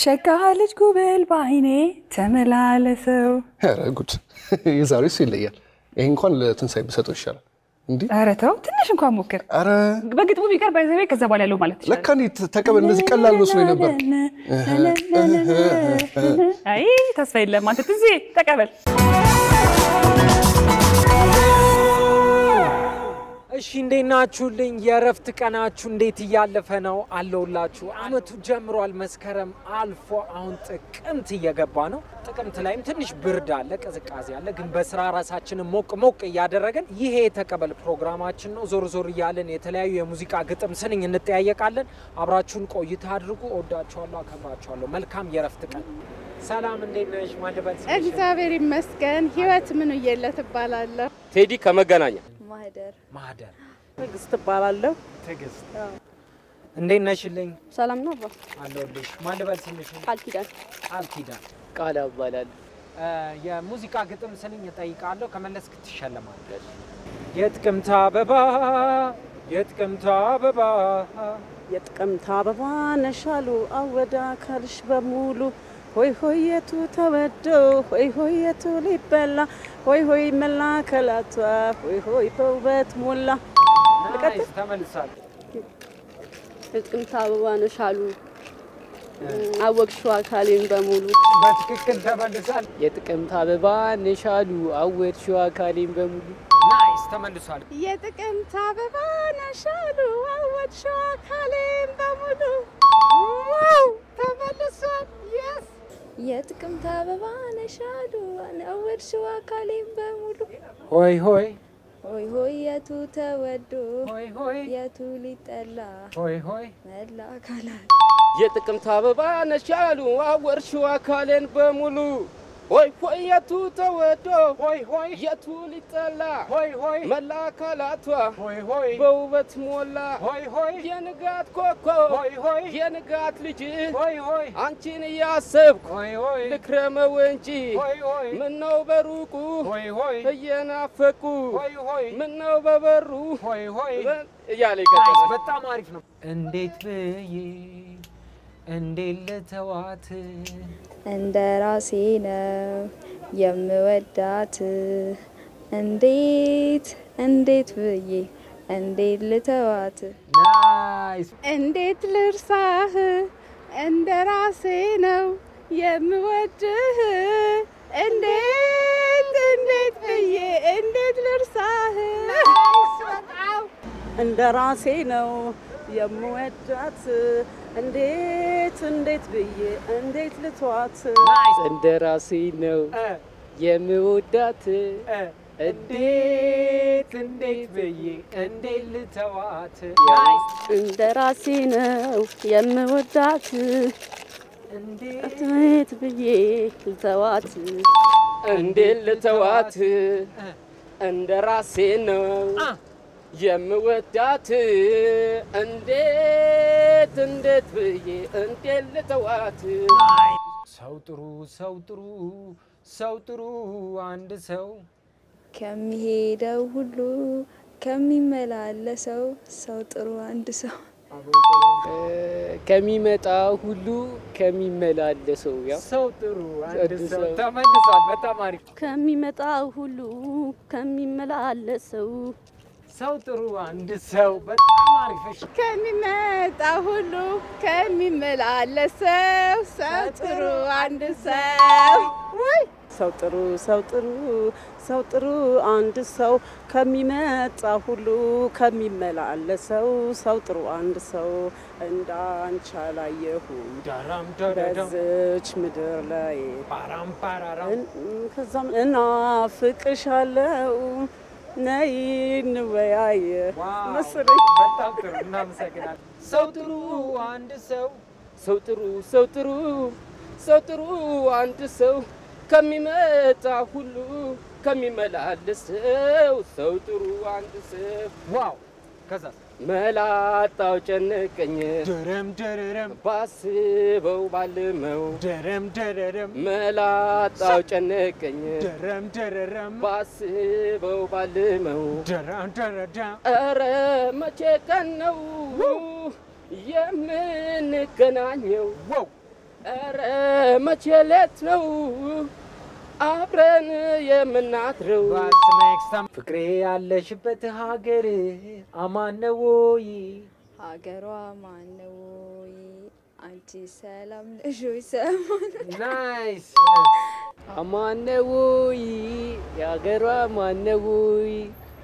ሸጋ ልጅ ጉብል በአይኔ ተመላለሰው። ኧረ ጉድ! የዛሬው እሱ ይለያል። ይሄ እንኳን ለትንሳኤ ብሰጠው ይሻላል። እንዲህ ኧረ ተው ትንሽ እንኳን ሞክር። ኧረ በግጥሙ ቢቀር ባይዘቤ ከዛ በኋላ ያለው ማለት ይችላል። ለካ እንዴት ተቀበል። እንደዚህ ቀላል መስሎ ነበር። አይ ተስፋ የለም አንተ ትዝ ተቀበል። እሺ እንዴት ናችሁልኝ? የእረፍት ቀናችሁ እንዴት እያለፈ ነው? አለውላችሁ። አመቱ ጀምሯል። መስከረም አልፎ አሁን ጥቅምት እየገባ ነው። ጥቅምት ላይም ትንሽ ብርድ አለ፣ ቅዝቃዜ አለ። ግን በስራ ራሳችንን ሞቅ ሞቅ እያደረገን ይሄ የተቀበል ፕሮግራማችን ነው። ዞር ዞር እያለን የተለያዩ የሙዚቃ ግጥም ስንኝ እንጠያየቃለን። አብራችሁን ቆይታ አድርጉ። እወዳችኋለሁ፣ አከብራችኋለሁ። መልካም የእረፍት ቀን። ሰላም እንዴት ነሽ? ማልበል እግዚአብሔር ይመስገን። ህይወት ምን እየለት እባላለሁ። ቴዲ ከመገናኛ ማህደር ማህደር ትዕግስት እባላለሁ። ትዕግስት እንዴት ነሽልኝ? ሰላም ነው አባ። አለሁልሽ። ማልበል ስንሽ ቃል ኪዳን ቃል ኪዳን ቃል ያባላል የሙዚቃ ግጥም ስንኝ እጠይቃለሁ። ከመለስክ ትሸለማለሽ። የጥቅምት አበባ የጥቅምት አበባ የጥቅምት አበባ ነሻሉ አወዳ አካልሽ በሙሉ ሆይ ሆይ የቱ ተወዶ ሆይ ሆይ የቱ ሊበላ ሆይ ሆይ መላከላቷ ሆይ ሆይ በውበት ሞላ። ናይስ ተመልሳል። የጥቅምት አበባ ነሽ አሉ አወቅሽው አካሌን በሙሉ በትክክል ተመልሳል። የጥቅምት አበባ ነሻሉ አወድሽው አካሌን በሙሉ ናይስ ተመልሷል። የጥቅምት አበባ ነሽ አሉ አወቅሽው አካሌን በሙሉ ዋው ተመልሷል። የስ የጥቅምት አበባ ነሽ አሉ አወቅሽው አካሌን በሙሉ ሆይ ሆይ ሆይ ሆይ የቱ ተወዶ ሆይ ሆይ የቱ ሊጠላ ሆይ ሆይ መላ አካላት የጥቅምት አበባ ነሻሉ አወድሽው አካሌን በሙሉ ሆይ ሆይ የቱ ተወዶ ሆይ ሆይ የቱ ሊጠላ ሆይ ሆይ መላ አካላቷ ሆይ ሆይ በውበት ሞላ ሆይ ሆይ የንጋት ኮከብ ሆይ ሆይ የንጋት ልጅ ሆይ ሆይ አንቺን እያሰብኩ ሆይ ሆይ ልክረመው እንጂ ሆይ ሆይ ምነው በሩቁ ሆይ ሆይ እየናፈቁ ሆይ ሆይ ምነው በበሩ ሆይ ሆይ እያለ ናይስ ይቀጥላል። በጣም አሪፍ ነው። እንዴት ብዬ እንዴት ልተዋት እንደ ራሴ ነው የምወዳት እንዴት እንዴት ብዬ እንዴት ልተዋት ናይስ እንዴት ልርሳህ እንደ ራሴ ነው የምወድህ እንዴት እንዴት ብዬ እንዴት ልርሳህ እንደ ራሴ ነው የምወዳት እንዴት እንዴት ብዬ እንዴት ልተዋት እንደ ራሴ ነው እ የምወዳት እ እንዴት እንዴት ብዬ እንዴት ልተዋት ናይስ እንደ ራሴ ነው የምወዳት እንዴት እንዴት ብዬ ልተዋት እንዴት ልተዋት እንደ ራሴ ነው አ የምወዳት እንዴት እንዴት ብዬ እንዴት ልተዋት ሰው ጥሩ ሰው ጥሩ ሰው ጥሩ አንድ ሰው ከሚሄደው ሁሉ ከሚመላለሰው ሰው ጥሩ አንድ ሰው ከሚመጣ ሁሉ ከሚመላለሰው ያው ሰው ጥሩ አንድ አንድ ሰው ሰው። ተመልሷል። በጣም አሪፍ ከሚመጣው ሁሉ ከሚመላለሰው ሰው ጥሩ አንድ ሰው በጣም አሪፍ እሺ ከሚመጣ ሁሉ ከሚመላለሰው ሰው ጥሩ አንድ ሰው ሰው ጥሩ ሰው ጥሩ ሰው ጥሩ አንድ ሰው ከሚመጣ ሁሉ ከሚመላለሰው ሰው ጥሩ አንድ ሰው እንዳንቺ አላየሁም ዳራም ዳራም በዝች ምድር ላይ ፓራም ፓራራም እን- ከዛም እናፍቅሻለው ነይ እንወያይ ዋው መሰለኝ። በጣም ጥሩ እናመሰግናለን። ሰው ጥሩ አንድ ሰው ሰው ጥሩ ሰው ጥሩ ሰው ጥሩ አንድ ሰው ከሚመጣ ሁሉ ከሚመላለሰው ሰው ጥሩ አንድ ሰው ዋው ከዛ መላጣው ጨነቀኝ ደረም ደረረም ባስበው ባልመው ደረም ደረረም መላጣው ጨነቀኝ ደረም ደረረም ባስበው ባልመው ደረም ደረዳም ኧረ መቼ ቀን ነው የምንገናኘው? ዋው ኧረ መቼ ሌት ነው አብረን የምናድረው? What's next time? ፍቅሬ ያለሽበት ሀገር አማን ነው ወይ? ሀገሯ ማነው? አንቺ ሰላም ነሽ ወይ? ሰሞን ናይስ አማነውይ የአገሯ ማነውይ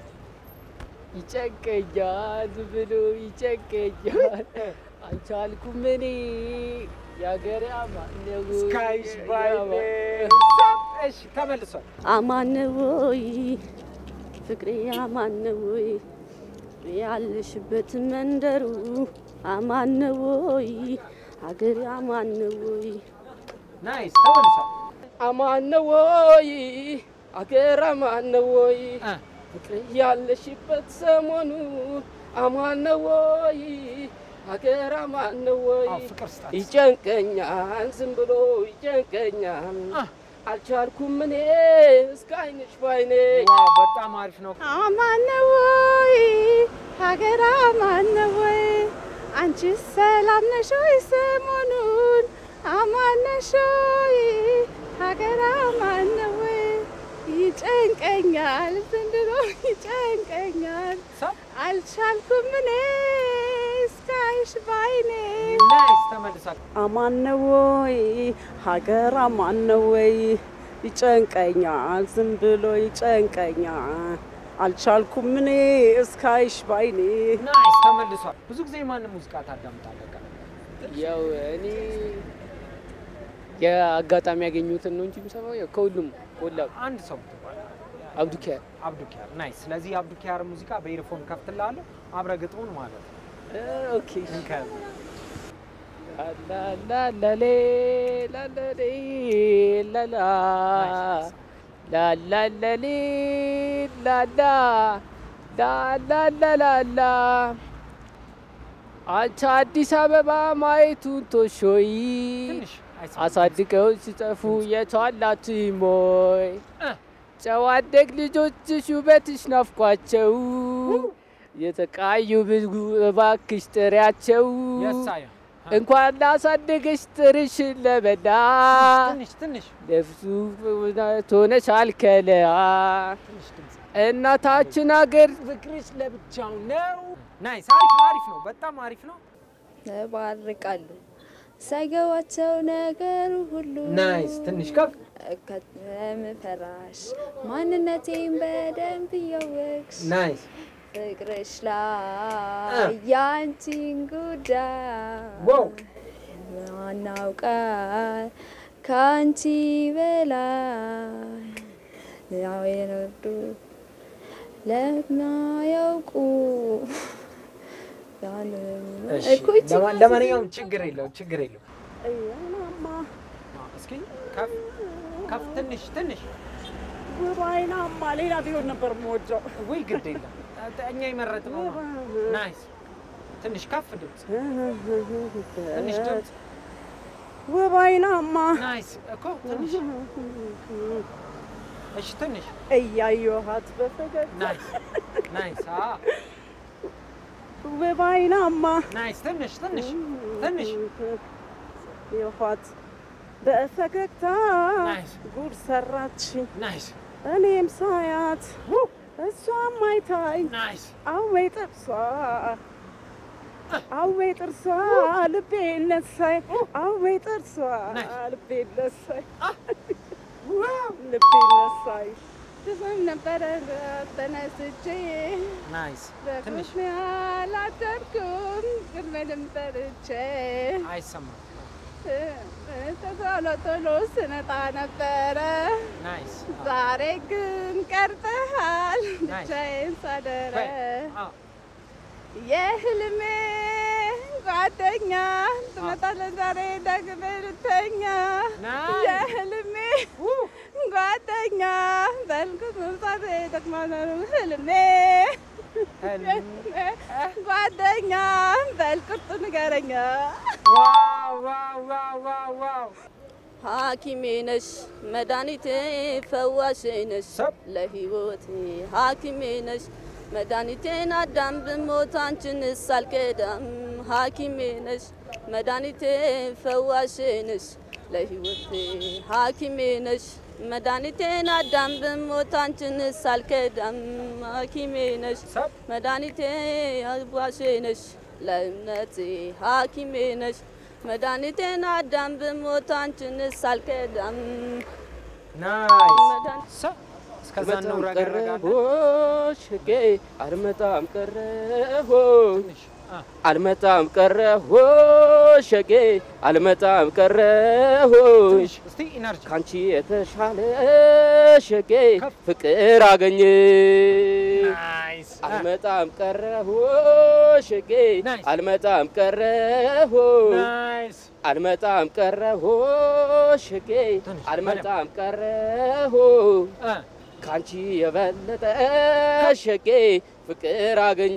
ይጨንቀኛል ብሎ ይጨንቀኛል አልቻልኩም እኔ የአገሬ አማነውይ ስካይስ ባይ እሺ ተመልሷል። አማነወይ ፍቅሬ አማነወይ ያለሽበት መንደሩ አማነወይ ሀገሬ አማነወይ ናይስ ተመልሷል። አማነውይ አገር አማነውይ እ ፍቅር ያለሽበት ሰሞኑ አማነውይ አገር አማነውይ አዎ፣ ፍቅር ስጣት። ይጨንቀኛል ዝም ብሎ ይጨንቀኛል አ። አልቻልኩም እኔ እስከ አይንሽ ባይኔ ዋው በጣም አሪፍ ነው። አማነወይ ሀገር አማነወይ አንቺ ሰላም ነሽ ወይ ሰሞኑን አማነሾይ ሀገር አማነወይ ይጨንቀኛል ዘንድሮ ይጨንቀኛል ሰብ አልቻልኩም እኔ እስካይሽ ባይኔ ናይስ ተመልሷል። አማነወይ ሀገር አማነወይ ይጨንቀኛል ዝም ብሎ ይጨንቀኛል አልቻልኩም እኔ እስካይሽ ባይኔ ናይስ ተመልሷል። ብዙ ጊዜ ማንም ሙዚቃ ታዳምጣለህ? ቀን? ያው እኔ የአጋጣሚ ያገኙትን ነው እንጂ የምሰማው ያው ከሁሉም ቆላ አንድ ሰው ትባል አብዱኪያር አብዱኪያር ናይስ። ስለዚህ የአብዱኪያር ሙዚቃ በኢርፎን ከፍትላለሁ አብረ ግጥሙን ማለት ነው። ኦኬ እንከ- ላላላሌ ላላሌ ላላ ላላላሌ ላላ ላላላላላ አንቺ አዲስ አበባ ማየቱን ቶሾይ ትንሽ አይሰማም። አሳድገው ሲጠፉ የቷላት ሞይ እ። ጨዋ አደግ ልጆችሽ ውበትሽ ናፍቋቸው የተቃዩ ብዙ እባክሽ ጥሪያቸው የሳየ እንኳን ላሳደገሽ ጥርሽን ለበላ ትንሽ ትንሽ ለብሱ ሆነሻል ከለያ ትንሽ ድምፅ እናታችን አገር ፍቅርሽ ለብቻው ነው። ናይስ አሪፍ ነው፣ አሪፍ ነው፣ በጣም አሪፍ ነው። ተባርቃሉ ሳይገባቸው ነገሩ ሁሉ ናይስ ትንሽ ከፍ ከምፈራሽ ማንነቴን በደንብ እያወቅሽ ናይስ ፍቅርሽ ላይ ያንቺን ዋው ጉዳይ ማናውቃል ከአንቺ በላይ ያው የነዱ ለማያውቁ እሺ፣ እኮ ይቺ ለማ- ለማንኛውም ችግር የለው ችግር የለው። እያናማ አዎ፣ እስኪ ከፍ ከፍ ትንሽ ትንሽ ውባይናማ ሌላ ቢሆን ነበር የምወደው ወይ ግድ የለም እኛ የመረጥነው ነው። ናይስ ትንሽ ከፍ ድምፅ ትንሽ ድምፅ ውባይናማ ናይስ እኮ ትንሽ እሺ ትንሽ እያየኋት በፈገግ ናይስ ናይስ አዎ ውባይናማ ናይስ ትንሽ ትንሽ ትንሽ የኋት በፈገግታ ናይስ ጉድ ሰራችኝ ናይስ እኔም ሳያት እሷም አይታኝ ናይስ አወይ ጥርሷ አወይ ጥርሷ ልቤ ነሳይ አወይ ጥርሷ ናይስ። ልቤ ነሳይ ልቤ ነሳይ ትዝም ነበረ ተነስቼ ናይስ ትንሽ በቁስሜ አላደርኩም ግመልም ጠርቼ አይሰማም ቶሎ ቶሎ ስነጣ ነበረ ናይስ ዛሬ ግን ቀርተሃል ናይስ። ብቻዬን ሳደረ አዎ የህልሜ ጓደኛ ትመጣለህ ዛሬ ደግሜ ልተኛ ናይስ የህልሜ ጓደኛ በልኩት መምጣት ጠቅማነሩ ህልሜ ህልም ጓደኛ በልቁርጡ ንገረኛ ዋው ዋው ዋው ዋው ዋው ሐኪሜ ነሽ መድኃኒቴ ፈዋሼ ነሽ ሰብ ለህይወቴ ሐኪሜ ነሽ መድኃኒቴን አዳም ብሞት አንቺንስ አልቀዳም ሐኪሜ ነሽ መድኃኒቴ ፈዋሼ ነሽ ለሕይወቴ ሐኪሜ ነሽ መድኃኒቴን አዳም ብሞት አንቺንስ አልከዳም ሐኪሜ ነሽ መድኃኒቴ ፈዋሼ ነሽ ለእምነቴ ሐኪሜ ነሽ መድኃኒቴን አዳም ብሞት አንቺንስ አልከዳም ናይስ ሰ እስከዛ አልመጣም እንውረገረጋለን። ቀረሆሽ ጌ አልመጣም ቀረሆሽ አልመጣም ቀረሆሽ ጌ አልመጣም ቀረሆሽ እስቲ ኢነርጂ ካንቺ የተሻለ ሸጌ ፍቅር አገኘ ናይስ አልመጣም ቀረሁ ሸጌ ናይስ። አልመጣም ቀረሁ ናይስ አልመጣም ቀረሁ ሸጌ ትንሽ አልመጣም ቀረሁ እ ካንቺ የበለጠ ሸጌ ፍቅር አገኘ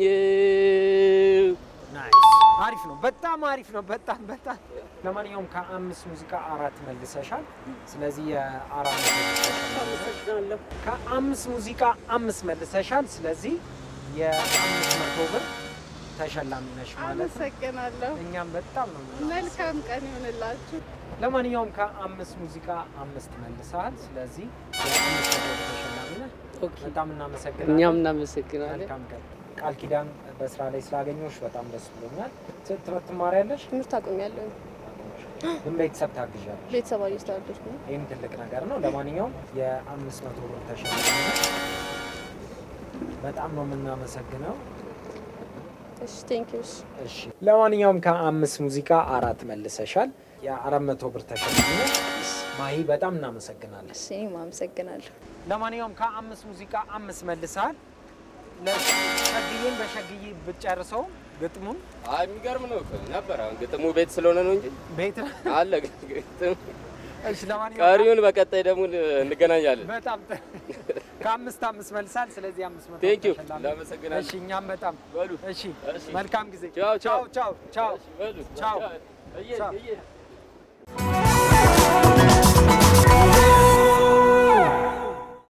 ናይስ አሪፍ ነው። በጣም አሪፍ ነው። በጣም በጣም ለማንኛውም ከአምስት ሙዚቃ አራት መልሰሻል። ስለዚህ የአራት መቶ መልሰሻል። አመሰግናለሁ። ከአምስት ሙዚቃ አምስት መልሰሻል። ስለዚህ የአምስት መቶ ብር ተሸላሚ ነሽ ማለት ነው። አመሰግናለሁ። እኛም በጣም ነው የምናመሰግነው። መልካም ቀን ይሆንላችሁ። ለማንኛውም ከአምስት ሙዚቃ አምስት መልሰሃል። ስለዚህ የአምስት መቶ ብር ተሸላሚ ነህ። በጣም እናመሰግናለን። እኛም እናመሰግናለን። መልካም ቀን። ቃል ኪዳን በስራ ላይ ስላገኘሁሽ በጣም ደስ ብሎኛል። ት- ትምህርት ትማሪያለሽ? ትምህርት አቁሜያለሁ። ግን ቤተሰብ ታግዣለሽ። ቤተሰብ እያስተዳደርኩ ነው። ይህም ትልቅ ነገር ነው። ለማንኛውም የአምስት መቶ ብር ተሸላሚ ነሽ። በጣም ነው የምናመሰግነው። እሺ ቴንኪው። እሺ እሺ ለማንኛውም ከአምስት ሙዚቃ አራት መልሰሻል። የአራት መቶ ብር ተሸላሚ ነሽ። ማሂ በጣም እናመሰግናለን። እሺ እኔም አመሰግናለሁ። ለማንኛውም ከአምስት ሙዚቃ አምስት መልሰሃል። ለሸግዬን በሸግዬ ብትጨርሰው ግጥሙን አይ የሚገርም ነው እኮ ነበር። አሁን ግጥሙ ቤት ስለሆነ ነው እንጂ ቤት አለ ግጥም። እሺ ለማንኛውም ቀሪውን በቀጣይ ደግሞ እንገናኛለን። በጣም ጥሩ። ከአምስት አምስት መልሳል። ስለዚህ አምስት መቶ ቴንክ ዩ ተሸላሚ። እናመሰግናለን። እሺ እኛም በጣም በሉ እሺ እሺ። መልካም ጊዜ። ቻው ቻው ቻው ቻው ቻው በሉ ቻው። እየ ቻው። እየ